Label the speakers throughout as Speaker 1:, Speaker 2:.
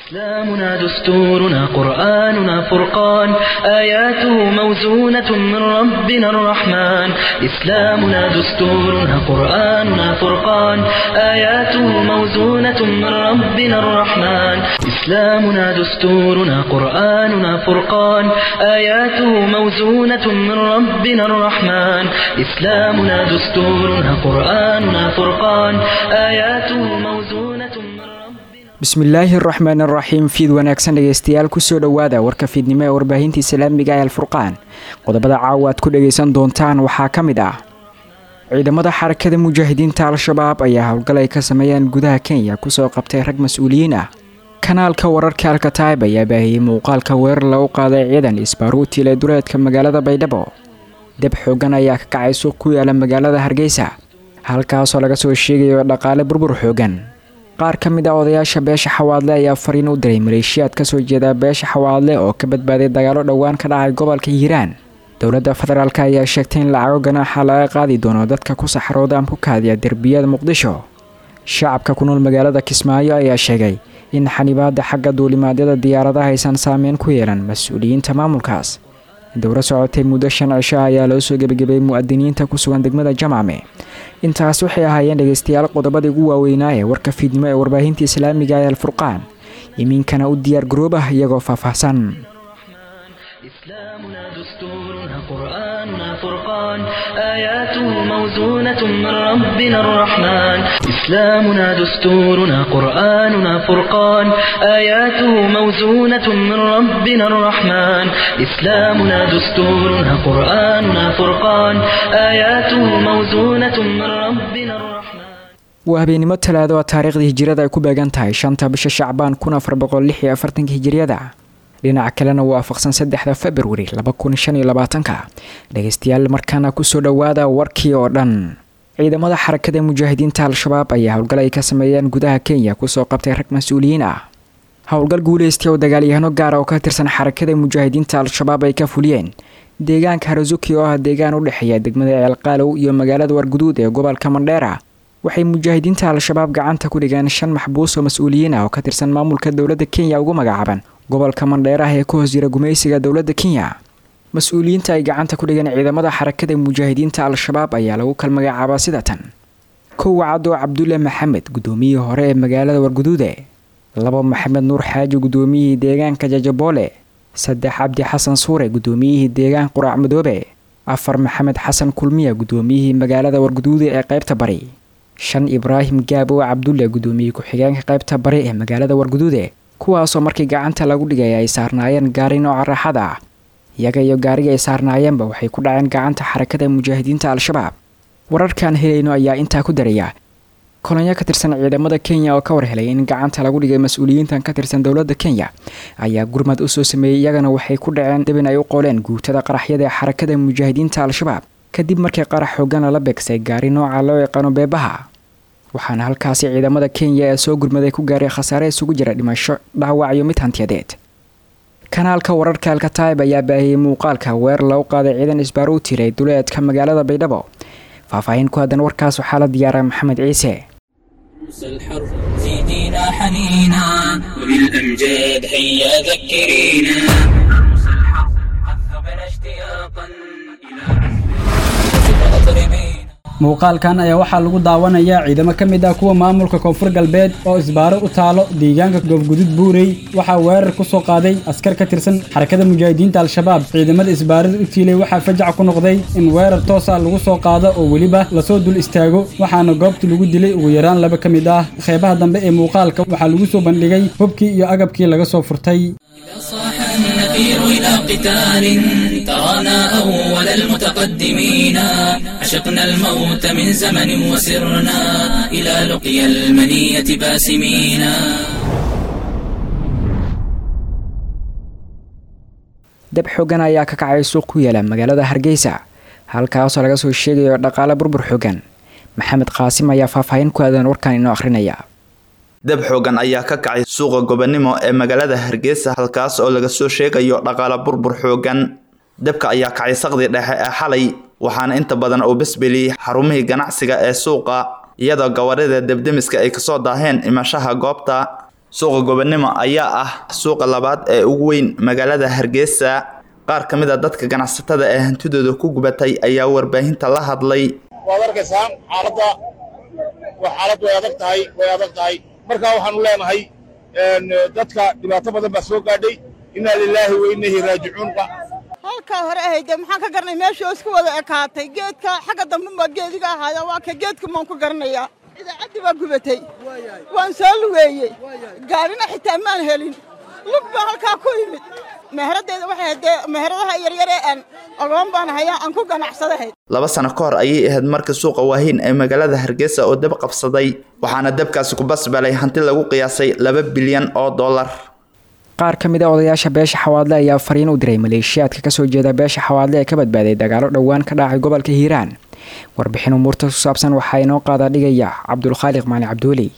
Speaker 1: إسلامنا دستورنا قرآننا فرقان آياته موزونة من ربنا الرحمن إسلامنا دستورنا قرآننا فرقان آياته موزونة من ربنا الرحمن إسلامنا دستورنا قرآننا فرقان آياته موزونة من ربنا الرحمن إسلامنا دستورنا قرآننا فرقان آياته موزونة من ربنا
Speaker 2: bismillaahi araxmaan araxiim fiid wanaagsan dhegeystayaal kusoo dhowaada warka fiidnimo ee warbaahinta islaamiga ee alfurqaan qodobada caawa aad ku dhagaysan doontaan waxaa ka mid ah ciidamada xarakada mujaahidiinta al-shabaab ayaa howlgal ay ka sameeyeen gudaha kenya kusoo qabtay rag mas-uuliyiin ah kanaalka wararka alkataib ayaa baahiyey muuqaalka weerar lagu qaaday ciidan isbaaruutil ee duleedka magaalada baydhabo deb xoogan ayaa ka kacay suuq ku yaala magaalada hargeysa halkaasoo laga soo sheegayo dhaqaale burbur xoogan qaar ka mid ah odayaasha beesha xawaadle ayaa fariin u diray maleeshiyaad kasoo jeeda beesha xawaadle oo ka badbaaday dagaalo dhowaan ka dhacay gobolka hiiraan dowladda federaalk ayaa sheegtay in lacago ganaaxa laga qaadi doono dadka ku saxrooda ama ku kaadiya derbiyada muqdisho shacabka ku nool magaalada kismaayo ayaa sheegay in xanibaada xagga duulimaadyada diyaaradaha aysan saameyn ku yeelan mas-uuliyiinta maamulkaas dowro socotay muddo shan cisho ayaa loo soo gebagabay mu'adiniinta ku sugan degmada jamacme intaas waxay ahaayeen dhegeystayaal qodobadii ugu waaweynaa ee warka fiidnimo ee warbaahinta islaamiga ee alfurqaan iminkana u diyaar garoobah iyagoo faahfaahsan
Speaker 1: إسلامنا دستورنا قرآننا فرقان آياته موزونة من ربنا الرحمن إسلامنا دستورنا قرآننا فرقان آياته موزونة من ربنا الرحمن إسلامنا دستورنا قرآننا فرقان آياته موزونة من ربنا الرحمن
Speaker 2: waa habeenimo talaado oo taariikhda hijirada ay ku beegan tahay shanta bisha shacbaan kun afar boqol lix iyo afartanka hijiriyada dhinaca kalena waa waafaqsan saddexda februari laba kun shan iyo labaatanka dhegeystayaal markaana kusoo dhowaada warkii oo dhan ciidamada xarakada mujaahidiinta al-shabaab ayaa howlgal ay ka sameeyeen gudaha kenya kusoo qabtay rag mas-uuliyiin ah howlgal guuleystay oo dagaalyahano gaara oo ka tirsan xarakada mujaahidiinta al-shabaab ay ka fuliyeen deegaanka harazuki oo ah deegaan u dhexeeya degmada ceelqaalow iyo magaalada warguduud ee gobolka mandheera waxay mujaahidiinta al-shabaab gacanta ku dhigeen shan maxbuus oo mas-uuliyiin ah oo ka tirsan maamulka dowladda kenya ugu magacaaban gobolka mandheeraha ee ka hoos jira gumaysiga dowladda kenya mas-uuliyiinta ay gacanta ku dhigeen ciidamada xarakada mujaahidiinta al-shabaab ayaa lagu kal magacaabaa sida tan kow cadoo cabdulle maxamed guddoomiyihii hore ee magaalada warguduude labo maxamed nuur xaaji guddoomiyihii deegaanka jajaboole saddex cabdi xasan suure guddoomiyihii deegaan quraac madoobe afar maxamed xasan kulmiya guddoomiyihii magaalada warguduude ee qaybta bari shan ibraahim gaabo cabdulle guddoomiyey ku-xigeenka qaybta bari ee magaalada warguduude kuwaasoo markii gacanta lagu dhigay ay saarnaayeen gaari nooca raaxada ah iyaga iyo gaariga ay saarnaayeenba waxay ku dhaceen gacanta xarakada mujaahidiinta al-shabaab wararkaan helayno ayaa intaa ku daraya kolonyo ka tirsan ciidamada kenya oo ka war helay in gacanta lagu dhigay mas-uuliyiintan ka tirsan dowladda kenya ayaa gurmad usoo sameeyey iyagana waxay ku dhaceen dabin ay u qoleen guutada qaraxyada ee xarakada mujaahidiinta al-shabaab kadib markii qarax xoogan lala beegsay gaari nooca loo yaqaano beebaha waxaana halkaasi ciidamada kenya ee soo gurmaday ku gaaray khasaare isugu jira dhimasho dhaawac iyo mid hantiyadeed kanaalka wararka alkataib ayaa baahiyey muuqaalka weer lagu qaaday ciidan isbaar u tiray duleedka magaalada baydhabo faahfaahin ku haddan warkaas waxaa la diyaaray maxamed ciise
Speaker 3: الحر زيدينا حنينا وبالأمجاد هيا ذكرينا الحر عذبنا اشتياقا إلى عزم أطربينا
Speaker 4: muuqaalkan ayaa waxaa lagu daawanayaa ciidamo ka mid ah kuwa maamulka koonfur galbeed oo isbaaro u taalo deegaanka goobgudud buurey waxaa weerar ku soo qaaday askar ka tirsan xarakada mujaahidiinta al-shabaab ciidamada isbaarada u tiilay waxaa fajac ku noqday in weerar toosa lagu soo qaado oo weliba lasoo dul istaago waxaana goobta lagu dilay ugu yaraan laba ka mid ah qeybaha dambe ee muuqaalka waxaa lagu soo bandhigay hubkii iyo agabkii laga soo furtay
Speaker 3: إذا صاح النفير إلى قتال ترانا أول المتقدمين عشقنا الموت من زمن وسرنا إلى لقيا المنية باسمين
Speaker 2: dab xoogan ayaa ka kacay suuq ku yaala magaalada hargeysa halkaasoo laga soo sheegayo dhaqaale burbur xoogan maxamed qaasim ayaa faahfaahin ku aadan warkan inoo akhrinaya
Speaker 5: dab xoogan ayaa ka kacay suuqa gobonimo ee magaalada hargeysa halkaas oo laga soo sheegayo dhaqaale burbur xoogan dabka ayaa kacay saqdii dhexe ee xalay waxaana inta badan uu besbeliyey xarumihii ganacsiga ee suuqa iyadoo gawadhida debdemiska ay kasoo daaheen imashaha goobta suuqa gobonimo ayaa ah suuqa labaad ee ugu weyn magaalada hargeysa qaar ka mid a dadka ganacsatada ee hantidooda ku gubatay ayaa warbaahinta la hadlay
Speaker 6: waad arkaysaan xaaladda xaalad way adag tahay way adag tahay markaa waxaanu leenahay dadka dhibaato badan baa soo gaadhay innaa lilaahi wa innahi raajicuun
Speaker 7: halkaa hore ahayde maxaan ka garanay meeshii oo isku wada ekaatay geedka xagga dambe baa geediga ahaaya waa ka geedka maan ku garanayaa idaacaddii baa gubatay waan soo lugeeyey gaadhina xitaa maan helin lug baa halkaa ku yimid meheraddeeda waxay haddee meheradaha yaryaree aan ogoon baan hayaa aan ku ganacsadahayd
Speaker 5: laba sano ka hor ayay ahayd markii suuqa waahiin ee magaalada hargeysa oo dab qabsaday waxaana dabkaasi ku basbalay hanti lagu qiyaasay laba bilyan oo dollar
Speaker 2: qaar ka mid a odayaasha beesha xawaadle ayaa fariin u diray maleeshiyaadka kasoo jeeda beesha xawaadle ee ka badbaaday dagaalo dhowaan ka dhacay gobolka hiiraan warbixin umuurta ku saabsan waxaa inoo qaada dhigaya cabdulkhaaliq maali cabduuli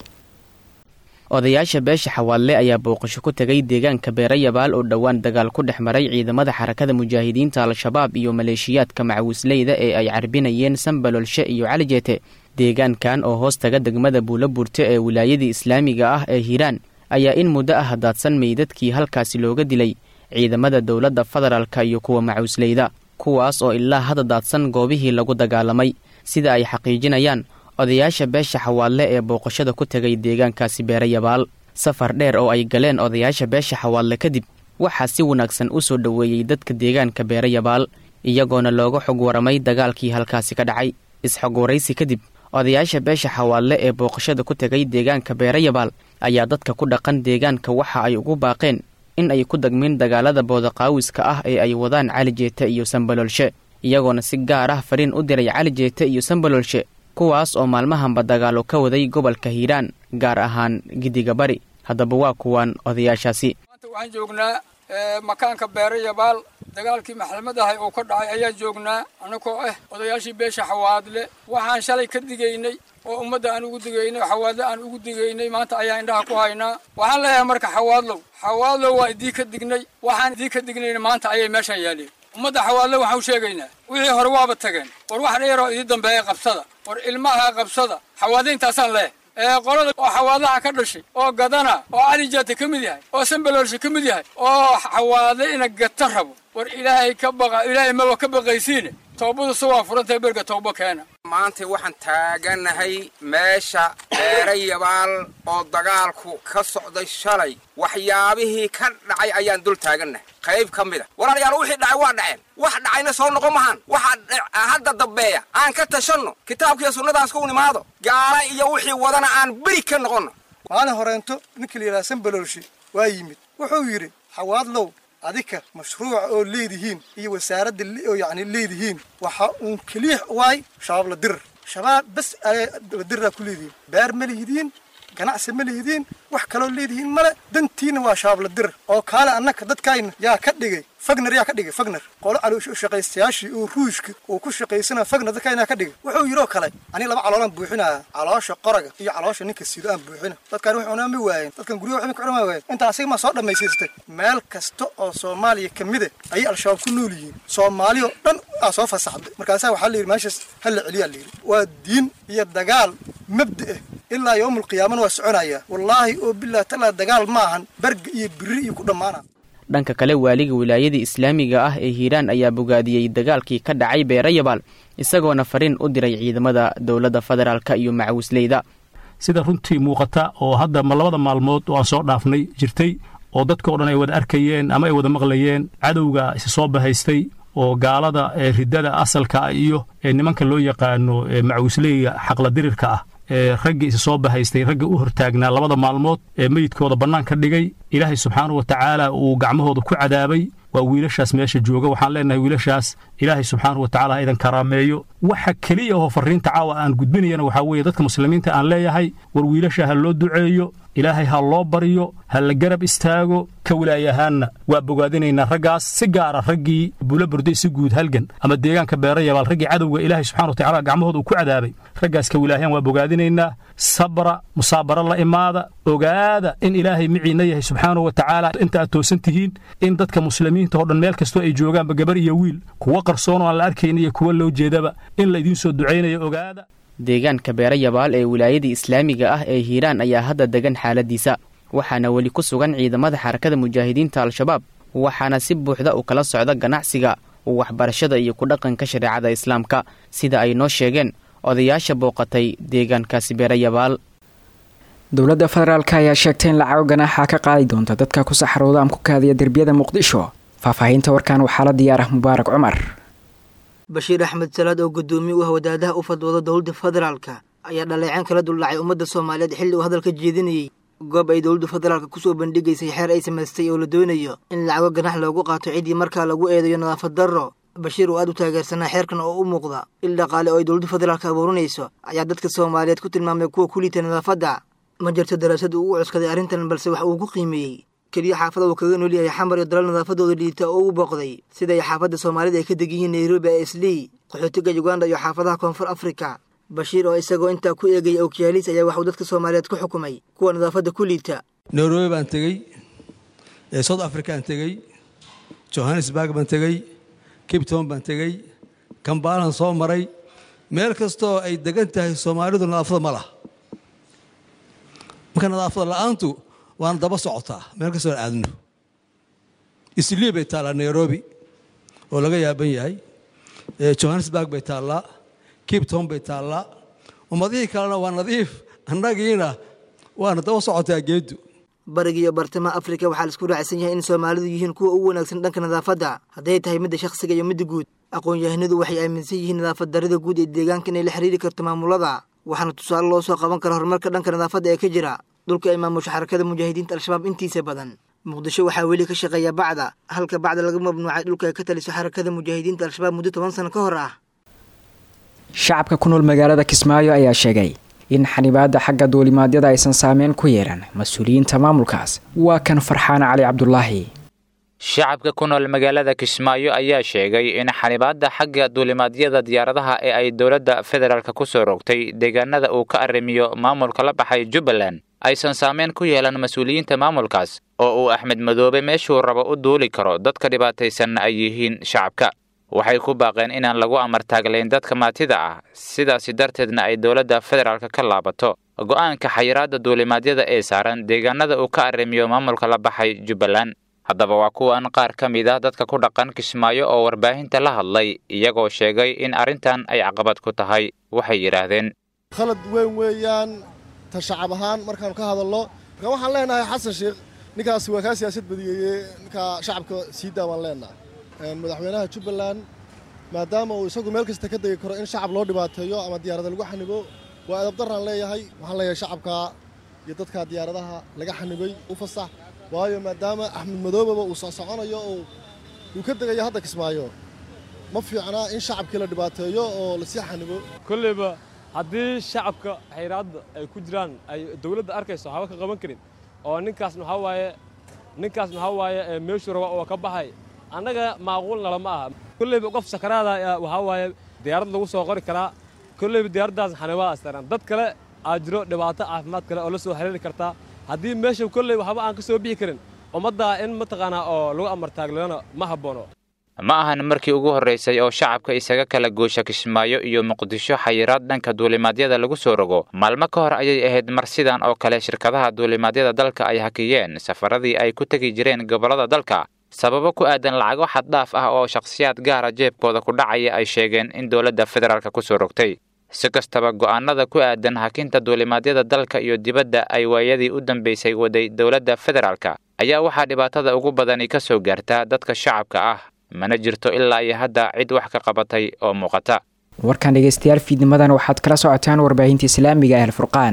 Speaker 8: odayaasha beesha xawaadle ayaa booqasho ku tegay deegaanka beerayabaal oo dhowaan dagaal ku dhex maray ciidamada xarakada mujaahidiinta al-shabaab iyo maleeshiyaadka macawisleyda ee ay carbinayeen sambalolshe iyo calijeete deegaankan oo hoos taga degmada buulo burte ee wilaayadii islaamiga ah ee hiiraan ayaa in muddo ah daadsan meydadkii halkaasi looga dilay ciidamada dowladda federaalka iyo kuwa macawisleyda kuwaas oo ilaa hadda daadsan goobihii lagu dagaalamay sida ay xaqiijinayaan odayaasha beesha xawaadle ee booqashada ku tegay deegaankaasi beerayabaal safar dheer oo ay galeen odayaasha beesha xawaadle kadib waxaa si wanaagsan u soo dhoweeyey dadka deegaanka beerayabaal iyagoona looga xog waramay dagaalkii halkaasi ka dhacay is-xog waraysi kadib odayaasha beesha xawaadle ee booqashada ku tegay deegaanka beerayabaal ayaa dadka ku dhaqan deegaanka waxa ay ugu baaqeen in ay ku dagmeen dagaalada boodaqaawiska ah ee ay wadaan cali jeete iyo sambalolshe iyagoona si gaar ah fariin u diray cali jeete iyo sambalolshe kuwaas oo maalmahanba dagaalo ka waday gobolka hiiraan gaar ahaan giddiga bari haddaba waa kuwaan odayaashaasi
Speaker 9: maanta waxaan joognaa makaanka beerayabaal dagaalkii maxlamad ahay oo ka dhacay ayaan joognaa annagoo ah odayaashii beesha xawaadle waxaan shalay ka digaynay oo ummadda aan ugu digaynay xawaadle aan ugu digaynay maanta ayaa indhaha ku haynaa waxaan leeyahay marka xawaadlow xawaadlow waa idii ka dignay waxaan idii ka dignayna maanta ayay meeshaan yaaleen ummadda xawaadle waxaan u sheegaynaa wixii hore waaba tageen war wax dheeroo idii dambeeya qabsada war ilmaha qabsada xawaadlayntaasaan leeh ee qolada oo xawaadlaha ka dhashay oo gadana oo calijaata ka mid yahay oo sambaloolsha ka mid yahay oo xawaadle ina gata rabo war ilaahay ka baqa ilaahay maba ka baqaysiine toobadu se waa furantahay berga toobo keena
Speaker 10: maanta waxaan taaganahay meesha beerayabaal oo dagaalku ka socday shalay waxyaabihii ka dhacay ayaan dul taagannahay qayb ka mid a walaalayaal wixii dhacay waa dhaceen wax dhacayna soo noqon mahaan waxa hadda dambeeya aan ka tashanno kitaabkiiyo sunnadaas ku nimaado gaala iyo wixii wadana aan beri ka noqonno
Speaker 11: maalin horeento ninka la yidhaha sambaloolshi waa yimid wuxuu yidhi xawaadlow adika mashruuca oo leedihiin iyo wasaaradda oo yacni leedihiin waxa uun keliya waay shabaab la dirir shabaab bas la diriraa ku leedihiin beer ma lihidiin ganacsi ma lihidiin wax kaloo leedihiin male dantiina waa shabaab la dirir oo kaale annaka dadkayna yaa ka dhigay fagner yaa ka dhigay fagner qolo shaqaystayaashii oo ruushka uu ku shaqaysana fagner dadkayna ka dhigay wuxuu yidhoo kale ani laba caloolaan buuxinaya caloosha qoraga iyo caloosha ninka sido aan buuxina dadkan wax cunaa ma waayeen dadkan guryaha waxba ka cunaa waayeen inta asiga ma soo dhammaysiistay meel kasta oo soomaaliya ka mida ayay al-shabaab ku nool yihiin soomaali oo dhan aa soo fasaxday markaasaa waxaa la yidhi meeshaas ha la celiyaa la yidhi waa diin iyo dagaal mabda ah ilaa yowmul qiyaamana waa soconayaa wallaahi oo bilah talaa dagaal ma ahan berga iyo biri iyo ku dhammaana
Speaker 8: dhanka kale waaliga wilaayada islaamiga ah ee hiiraan ayaa bogaadiyey dagaalkii ka dhacay beerayabaal isagoona fariin u diray ciidamada dowladda federaalka iyo macawisleyda
Speaker 12: sida runtii muuqata oo hadda ma labada maalmood oo aan soo dhaafnay jirtay oo dadka o dhan ay wada arkayeen ama ay wada maqlayeen cadowga isa soo bahaystay oo gaalada ee riddada asalka ah iyo ee nimanka loo yaqaano macawisleyga xaqla dirirka ah ee raggii isa soo bahaystay ragga u hortaagnaa labada maalmood ee meyidkooda bannaan ka dhigay ilaahay subxaanahu wa tacaala uu gacmahooda ku cadaabay waa wiilashaas meesha jooga waxaan leenahay wiilashaas ilaahay subxaanahu wa tacala ha idan karaameeyo waxa keliya oo farriinta caawa aan gudbinayana waxaa weeye dadka muslimiinta aan leeyahay war wiilasha ha loo duceeyo ilaahay ha loo baryo ha la garab istaago ka wilaayahaanna waa bogaadinaynaa raggaas si gaara raggii bula burday si guud halgan ama deegaanka beerayabaal raggii cadowga ilaahay subxana wa tacala gacmahooda uu ku cadaabay raggaas ka wilaayahaan waa bogaadinaynaa sabra musaabaro la imaada ogaada in ilaahay miciinna yahay subxaanahu wa tacaala inta aad toosan tihiin in dadka muslimiinta oo dhan meel kastoo ay joogaanba gabar iyo wiil kuwa qarsoon oo aan la arkayn iyo kuwa loo jeedaba in laydiin soo ducaynayo ogaada
Speaker 8: deegaanka beerayabaal ee wilaayada islaamiga ah ee hiiraan ayaa hadda degan xaaladiisa waxaana weli ku sugan ciidamada xarakada mujaahidiinta al-shabaab waxaana si buuxda u kala socda ganacsiga waxbarashada iyo ku dhaqanka shareecada islaamka sida ay noo sheegeen odayaasha booqatay deegaankaasi beerayabaal
Speaker 2: dowladda federaalk ayaa sheegtay in lacago ganaaxa ka qaadi doonta dadka ku saxarooda ama ku kaadiya derbiyada muqdisho faahfaahinta warkan waxaa la diyaarah mubaarak cumar
Speaker 13: bashiir axmed salaad oo guddoomiye u ah wadaadaha u fadwooda dowladda federaalka ayaa dhaleeceen kala duldhacay ummadda soomaaliyeed xilli uu hadalka jeedinayey goob ay dowladda federaalka kusoo bandhigaysay xeer ay samaystay oo la doonayo in lacago ganax loogu qaato ciddii markaa lagu eedayo nadaafad darro bashiir oo aad u taageersanaa xeerkan oo u muuqda il dhaqaale oo ay dowladda federaalka abuurinayso ayaa dadka soomaaliyeed ku tilmaamay kuwa ku liita nadaafadda ma jirto daraasad uu u cuskaday arrintan balse wax uu ku qiimeeyey keliya xaafada uu kaga nool yahay xamar iyo dalal nadaafadooda liita oo u booqday siday xaafadda soomaalida ay ka deg yihiin nairobi ee islii qaxootiga uganda iyo xaafadaha koonfur afrika bashiir oo isagoo intaa ku eegaya okiyaaliis ayaa waxuu dadka soomaaliyeed ku xukumay kuwa nadaafadda ku liita
Speaker 14: nairobi baan tegey south african tegey johannesburg baan tegey cape town baan tegey kambaalan soo maray meel kastoo ay degan tahay soomaalidu nadaafada ma laha marka nadaafada la'aantu waana daba socotaa meel kastoo aan aadno islii bay taallaa nairobi oo laga yaaban yahay johannesburg bay taallaa cape town bay taallaa ummadihii kalena waa nadiif annagiina waana daba socotaa geeddu
Speaker 13: bariga iyo bartamaha afrika waxaa laisku raacsan yahay in soomaalidu yihiin kuwa ugu wanaagsan dhanka nadaafadda hadday tahay midda shakhsiga iyo midda guud aqoon-yahanadu waxay aaminsan yihiin nadaafad darrida guud ee deegaanka inay la xiriiri karto maamulada waxaana tusaale loo soo qaban kara horumarka dhanka nadaafadda ee ka jira dhulka ay maamusho xarakada mujaahidiinta al-shabaab intiisa badan muqdisho waxaa weli ka shaqeeya bacda halka bacda laga mamnuucay dhulka ay ka taliso xarakada mujaahidiinta al-shabaab muddo toban sano ka hor ah
Speaker 2: shacabka ku nool magaalada kismaayo ayaa sheegay in xanibaadda xagga duulimaadyada aysan saameyn ku yeelan mas-uuliyiinta maamulkaas waa kan farxaan cali cabdulaahi
Speaker 15: shacabka ku nool magaalada kismaayo ayaa sheegay in xanibaadda xagga duulimaadyada diyaaradaha ee ay dowladda federaalk ku soo rogtay deegaanada uu ka arrimiyo maamulka la baxay jubbaland aysan saameyn ku yeelan mas-uuliyiinta maamulkaas oo uu axmed madoobe meeshuu rabo u duuli karo dadka dhibaataysanna ay yihiin shacabka waxay ku baaqeen inaan lagu amartaaglayn dadka maatida ah sidaasi darteedna ay dowladda federaalk ka laabato go'aanka xayiraadda duulimaadyada ee saaran deegaanada uu ka arrimiyo maamulka la baxay jubbaland haddaba waa kuwan qaar ka mid ah dadka ku dhaqan kismaayo oo warbaahinta la hadlay iyagoo sheegay in arrintan ay caqabad ku tahay waxay yidhaahdeen
Speaker 16: khalad weyn weeyaan ta shacab ahaan markaanu ka hadalno marka waxaan leenahay xasan sheekh ninkaasi waa kaa siyaasad badiyeeye ninkaa shacabka sii daa baan leenahay madaxweynaha jubbaland maadaama uu isagu meel kasta ka degi karo in shacab loo dhibaateeyo ama diyaarada lagu xanibo waa edabdaraan leeyahay waxaan leeyahay shacabka iyo dadka diyaaradaha laga xanibay u fasax waayo maadaama axmed madoobaba uu soo soconayo oo uu ka degayo hadda kismaayo ma fiicnaa in shacabkii la dhibaateeyo oo lasii xanibo
Speaker 17: kolleyba haddii shacabka xayraadda ay ku jiraan ay dowladda arkayso haba ka qaban karin oo ninkaas maxaa waaye ninkaas maxaa waaye meeshuu raba oo ka baxay annaga maaquul nalama aha kolleyba qof sakaraada waxaa waaye diyaarad lagu soo qori karaa kolleyba diyaaraddaas xanibaad astaran dad kale aa jiro dhibaato caafimaad kale oo la soo xiriiri kartaa haddii meesha kolley waxba aan ka soo bixi karin ummaddaa in mataqaanaa oo lagu amartaaglana ma habboono
Speaker 15: ma ahan markii ugu horraysay oo shacabka isaga kala goosha kismaayo iyo muqdisho xayiraad dhanka duulimaadyada lagu soo rogo maalmo ka hor ayay ahayd mar sidan oo kale shirkadaha duulimaadyada dalka ay hakiyeen safaradii ay ku tegi jireen gobollada dalka sababo ku aadan lacago xaddhaaf ah oo shakhsiyaad gaara jeebkooda ku dhacaya ay sheegeen in dowladda federaalk ku soo rogtay si kastaba go'aanada ku aadan hakinta duulimaadyada dalka iyo dibadda ay waayadii u dambaysay waday dowladda federaalka ayaa waxaa dhibaatada ugu badani ka soo gaartaa dadka shacabka ah mana jirto ilaa iyo hadda cid wax ka qabatay oo muuqata
Speaker 2: warkan dhegeystayaal fiidnimadan waxaad kala socotaan warbaahinta islaamiga ah alfurqaan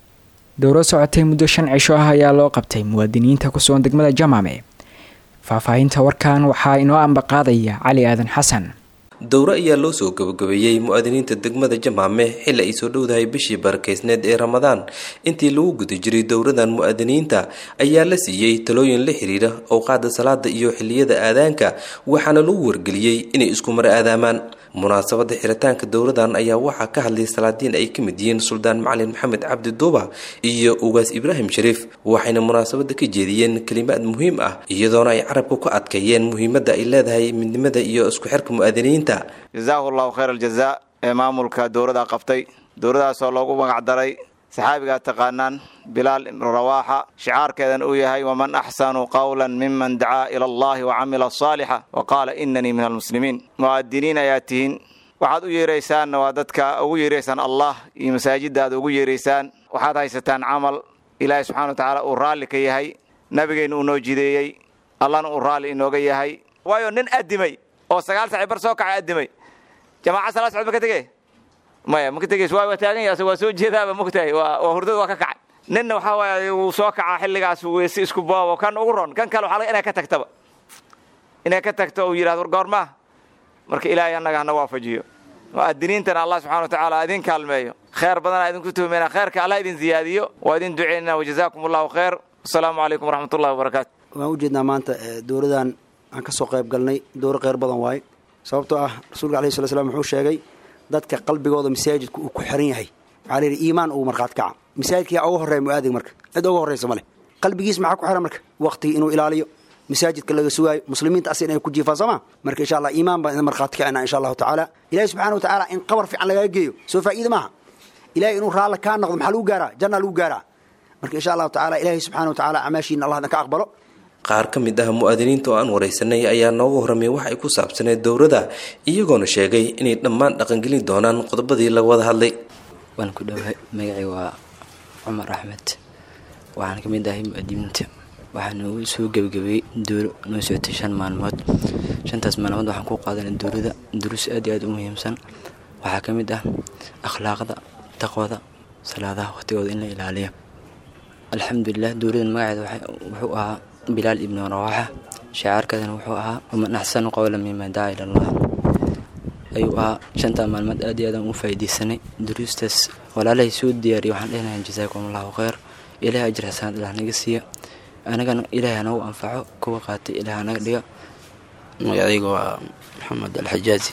Speaker 2: dowro socotay muddo shan cisho ah ayaa loo qabtay muwaadiniinta ku sugan degmada jamaame faahfaahinta warkan waxaa inoo ambaqaadaya cali aadan xasan
Speaker 18: dowro ayaa loo soo gabagabeeyey mu'aadiniinta degmada jamaame xilli ay soo dhowdahay bishii barakeysneed ee ramadaan intii lagu guda jiray dowradan mu'aadiniinta ayaa la siiyey talooyin la xiriira owqaada salaada iyo xilliyada aadaanka waxaana lagu wargeliyey inay isku mar aadaamaan munaasabada xiritaanka dowradan ayaa waxaa ka hadlay salaadiin ay ka mid yihiin suldaan macalin maxamed cabdi duuba iyo ugaas ibraahim shariif waxayna munaasabada ka jeediyeen kelimaad muhiim ah iyadoona ay carabka ku adkeeyeen muhiimadda ay leedahay midnimada iyo isku xirka mu'aadiniinta
Speaker 19: jazaahu allahu khayr aljazaa ee maamulka dowladda qabtay dowladaasoo loogu magacdaray saxaabigaa taqaanaan bilaal ibnu rawaaxa shicaarkeedan uu yahay waman axsanu qawlan miman dacaa ila allahi wa camila saalixa wa qaala inanii min almuslimiin mu'adiniin ayaa tihiin waxaad u yeeraysaanna waa dadka ugu yeeraysaan allah iyo masaajidda aad ugu yeeraysaan waxaad haysataan camal ilaahay subxana wa tacaala uu raalli ka yahay nabigeenna uu noo jideeyey allahna uu raalli inooga yahay waayo nin addimay oo sagaal saci bar soo kacay addimay jamaaca salaa socod ma ka tegey maya ma ka tegeys waa waa taagan yahay asag waa soo jeedaaba mogtahay waa waa hurdada waa ka kacay ninna waxaa waaye wuu soo kacaa xilligaas weyse isku boobo kan ugu ron kan kale waxaa laga inay ka tagtaba inay ka tagto uu yidhahdo war goormaa marka ilaahay annaga hana waafajiyo mu'adiniintana allah subxana wa tacaala idin kaalmeeyo kheer badanaa idinku tuhmeyna kheerka allah idin ziyaadiyo waa idin duceynana wajazaakum allahu khayr wasalaamu calaykum waraxmatullahi wabarakaatu
Speaker 20: waan ujeednaa maanta dowladan aan ka soo qayb galnay dowro kheyr badan waaye sababtoo ah rasuulka alayhi sala slam wuxuu sheegay dadka qalbigooda masaajidka uu ku xiran yahay waxaa layidhi iimaan ugu markhaat kaca masaajidkaa uga horreeya mu'aadin marka cid uga horraysa ma leh qalbigiis maxaa ku xiran marka waqtigii inuu ilaaliyo masaajidka laga sugaayo muslimiinta asi inay ku jiifaan sooma marka insha allah iimaan baan idin markhaati kacina insha allahu tacaala ilahi subxana wa tacaala in qabar fiican lagaga geeyo soo faa'iida maaha ilahay inuu raalli kaa noqdo maxaa lagu gaaraa janna lagu gaaraa marka insha allahu tacaala ilahi subxana wa tacaala acmaashiina allah idin ka aqbalo
Speaker 18: qaar ka mid ah mu'aadiniinta oo aan waraysanay ayaa nooga horramay wax ay ku saabsaneed dowladda iyagoona sheegay inay dhammaan dhaqangelin doonaan qodobadii laga wada hadlay
Speaker 21: waan ku dhowahay magacay waa cumar axmed waxaan ka mid ahay mu'aadimiinta waxaa noogu soo gebagabeeyey dowlo noo socotay shan maalmood shantaas maalmood waxaan ku qaadanay dowlada duruus aad iyo aad u muhiimsan waxaa ka mid ah akhlaaqda taqwada salaadaha waqtigooda in la ilaaliyo alxamdulilah dowladan magaceeda wuxuu ahaa bilaal ibnu rawaaxa shacaarkaadana wuxuu ahaa waman axsanu qowla mima dacaa ila allah ayuu ahaa shantaa maalmood aad iyo aadaan u faa'iidaysanay duruustaas walaalahay soo diyaariya waxaan dhehnayaa jasaakum allahu khayr ilaahay ajir xasanaad ilaah naga siiya anagana ilaahay hanagu anfaco kuwa qaatay ilaah hanaga dhiga
Speaker 22: magacayga waa maxamed alxajaaji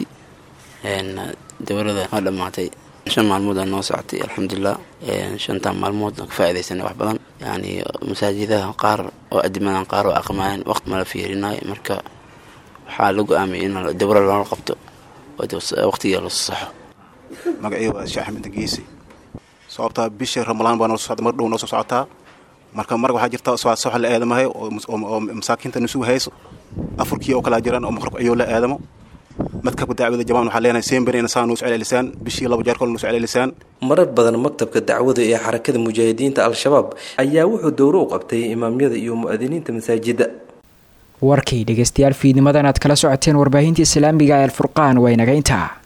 Speaker 22: dowlada waa dhammaatay shan maalmood aa noo socotay alxamdulilah shantaa maalmood ka faa'iidaysanay wax badan yani masaajidaha qaar oo adimadan qaar oo aqmaayeen waqti mala fiirinayo marka waxaa la go-aamiyay in dowla loola qabto waqtiga la saxo
Speaker 23: magacii waa sheekh axmed geesi sababtaa bisha ramalaan baa noo socda mar dhow noo soo socotaa marka marka waxaa jirta sox la aadamahay oo masaakiinta nusugu hayso afurkii oo kalaa jiraan oo maqrabka ayuu la aadamo madkabka dacwada jamaan waxaa leenahay seenberina saa nuu socelelisaan bishii laba jeer kole nuu socelelisaan
Speaker 18: marar badan maktabka dacwada ee xarakada mujaahidiinta al-shabaab ayaa wuxuu dowro u qabtay imaamyada iyo mu'adiniinta masaajidda
Speaker 2: warkii dhegeystayaal fiidnimadan aad kala socoteen warbaahinta islaamiga ee alfurqaan waa inaga intaa